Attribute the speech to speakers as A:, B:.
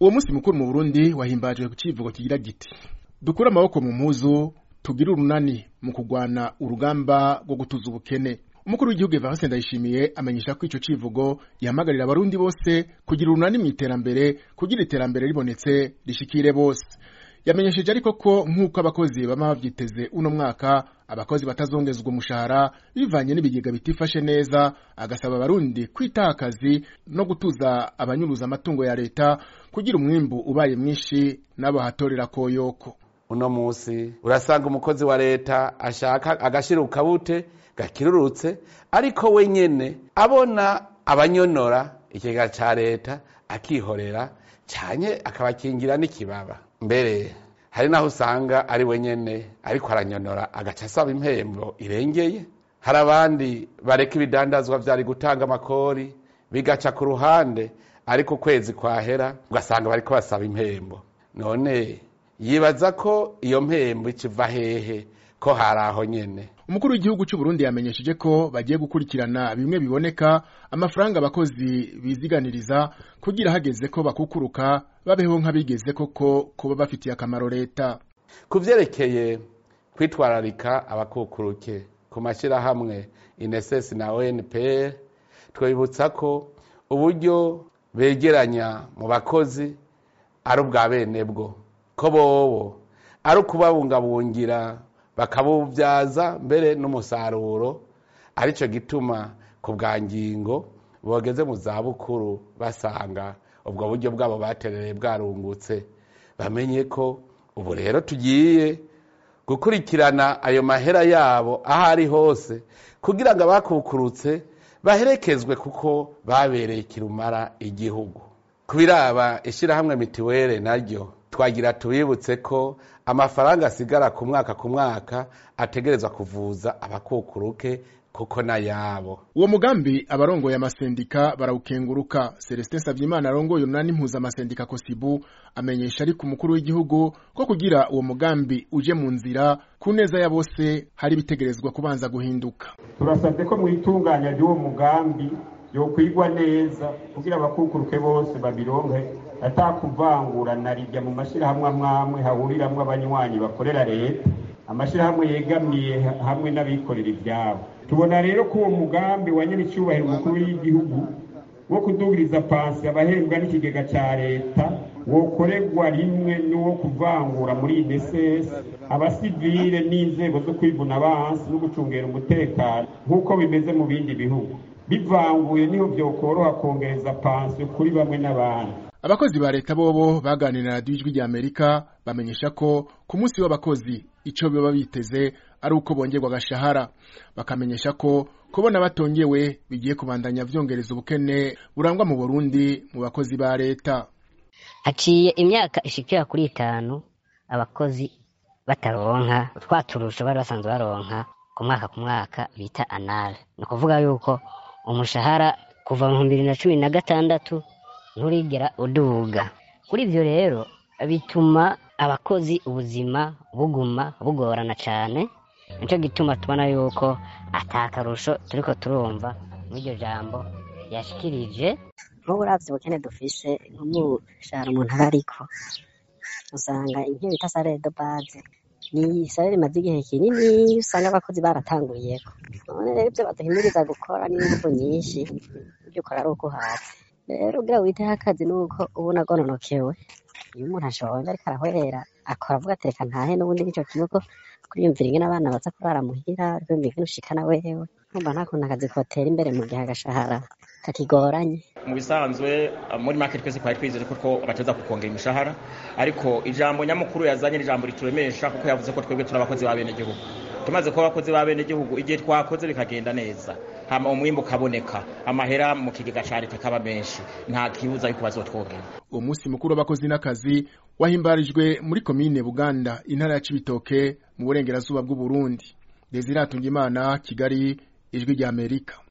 A: uwo munsi mukuru mu burundi wahimbajwe ku civugo kigira giti dukure amaboko mu mpuzu tugire urunani mu kugwana urugamba rwo gutuza ubukene umukuru w'igihugu Evariste Ndayishimiye amenyesha ko ico civugo yahamagarira abarundi bose kugira urunani mu iterambere kugira iterambere ribonetse rishikire bose yamenyesheje ariko ko nk'uko abakozi bama bavyiteze uno mwaka abakozi batazongezwa umushahara bivanye n'ibigega bitifashe neza agasaba abarundi kwitaha akazi no gutuza abanyuruza amatungo ya leta kugira umwimbu ubaye mwinshi n'abo hatorera koyoko
B: uno musi urasanga umukozi wa leta ashaka agashira ukabute gakirurutse ariko we nyene abona abanyonora ikigega ca leta akihorera canye akabakingira n'ikibaba mbere hari naho usanga ari we nyene ariko aranyonora agaca asaba impembo irengeye hari abandi bareka ibidandazwa vyari gutanga amakori bigaca ku ruhande ariko ukwezi kwahera ugasanga bariko basaba impembo none yibaza ko iyo mpembo ikiva hehe ko hari aho nyene
A: umukuru w'igihugu cy'u Burundi yamenyesheje ko bagiye gukurikirana bimwe biboneka amafaranga abakozi biziganiriza kugira hageze ko bakukuruka babeho nk'abigeze koko kuba bafitiye akamaro leta
B: ku vyerekeye kwitwararika abakukuruke ku mashyirahamwe ineses na onpr twibutsa ko uburyo begeranya mu bakozi ari ubwa bene bwo ko bobo ari ukubabungabungira bakabubyaza mbere n'umusaruro aricyo gituma ku bwa ngingo bogeze mu zabukuru basanga ubwo buryo bwabo baterereye bwarungutse bamenye ko ubu rero tugiye gukurikirana ayo mahera yabo aho ari hose kugira ngo abakukurutse baherekezwe kuko babereye kirumara igihugu ku biraba ishyirahamwe mitiwere naryo twagira tubibutse ko amafaranga asigara ku mwaka ku mwaka ategerezwa kuvuza abakukuruke kuko n'ayabo
A: uwo mugambi abarongoye amasendika barawukenguruka celestin savyimana arongoye umunani mpuzamasendika kosibu amenyesha ariko umukuru w'igihugu ko kugira uwo mugambi uje mu nzira ku neza ya bose hari ibitegerezwa kubanza guhinduka
C: turasabye ko mu itunganya ry'uwo mugambi yokwigwa neza kugira abakukuruke bose babironke atakuvangura na rijya mu mashyirahamwe amwamwe hahuriramwo abanywanyi bakorera leta amashyirahamwe yegamiye hamwe n'abikorera ibyabo tubona rero ko uwo mugambi wa nyir'icyubahiro umukuru w'igihugu wo kudugiriza pansi abahembwa n'ikigega cya leta wokorerwa rimwe n'uwo kuvangura muri inesesi abasivile n'inzego zo kwivuna abansi no gucungera umutekano nk'uko bimeze mu bindi bihugu bivanguye niho byokoroha kongereza pansiyo kuri bamwe n'abandi
A: abakozi ba leta bobo baganira na radiyo ijwi rya amerika bamenyesha ko ku munsi w'abakozi icyo baba biteze ari uko bongerwa agashahara bakamenyesha ko kubona batongewe bigiye kubandanya vyongereza ubukene burangwa mu burundi mu bakozi ba leta
D: haciye imyaka ishikira kuri itanu abakozi bataronka twa turusho bari basanzwe baronka ku mwaka ku mwaka bita anale ni ukuvuga yuko umushahara kuva mu bibiri na cumi na gatandatu nturigera uduga kuri ivyo rero bituma abakozi ubuzima buguma bugorana cane nico gituma tubona yuko atakarusho turiko turumva mw'iryo jambo yashikirije
E: nk'ubu uravye ubukene dufise nk'umushahara umuntu aba ariko usanga ivyo bita salere de base ni salere imaze igihe kinini usanga abakozi baratanguriyeko none rero ivyo baduhimiriza gukora n'inguvu nyinshi ivyo ukora ari uko uhatse rero ugira witeho akazi nuko uba unagononokewe iyo umuntu ashonje ariko arahwera akora avuga ati reka ntahe n'ubundi nico kibugo kuriyumvira ingene abana baza kurara muhira kwiyumvira ingene ushikana wewe nkumva nta kuntu akazi kotera imbere mu gihe agashahara kakigoranye
F: mu bisanzwe muri make twese twari twizeye ko bateza kukongera imishahara ariko ijambo nyamukuru yazanye n'ijambo rituremesha kuko yavuze ko twebwe turi abakozi ba bene gihugu tumaze kuba abakozi ba bene gihugu igihe twakoze bikagenda neza hama umwimbu ukaboneka amahera mu kigega ca leta kaba menshi nta kibuza yuko bazotwongera
A: uwo munsi mukuru w'abakozi n'akazi wahimbarijwe muri komine buganda intara ya cibitoke mu burengerazuba bw'uburundi desire atungimana kigali ijwi ry'amerika